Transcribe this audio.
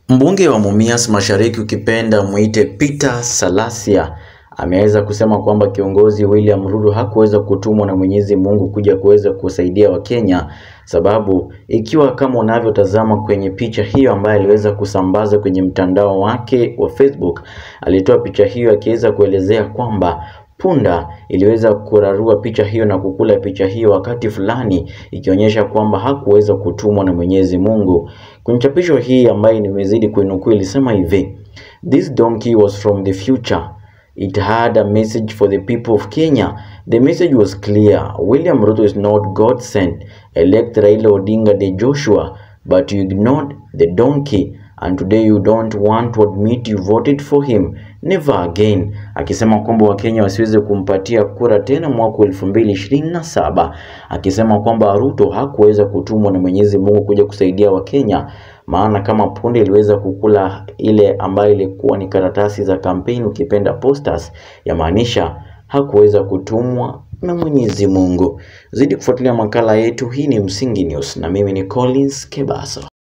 Mbunge wa Mumias Mashariki ukipenda mwite Peter Salasia ameweza kusema kwamba kiongozi William Ruto hakuweza kutumwa na Mwenyezi Mungu kuja kuweza kusaidia Wakenya, sababu ikiwa kama unavyotazama kwenye picha hiyo ambayo aliweza kusambaza kwenye mtandao wake wa Facebook, alitoa picha hiyo akiweza kuelezea kwamba punda iliweza kurarua picha hiyo na kukula picha hiyo wakati fulani, ikionyesha kwamba hakuweza kutumwa na Mwenyezi Mungu. Kwenye chapisho hii ambayo nimezidi kuinukuu ilisema hivi: This donkey was from the future. It had a message for the people of Kenya. The message was clear. William Ruto is not God sent. Elect Raila Odinga de Joshua, but you ignored the donkey and today you don't want to admit you voted for him. Never again. Akisema kwamba Wakenya wasiweze kumpatia kura tena mwaka elfu mbili ishirini na saba akisema kwamba Ruto hakuweza kutumwa na Mwenyezi Mungu kuja kusaidia Wakenya, maana kama punde iliweza kukula ile ambayo ilikuwa ni karatasi za kampeni, ukipenda posters, yamaanisha hakuweza kutumwa na Mwenyezi Mungu. Zidi kufuatilia makala yetu. Hii ni Msingi News na mimi ni Collins Kebaso.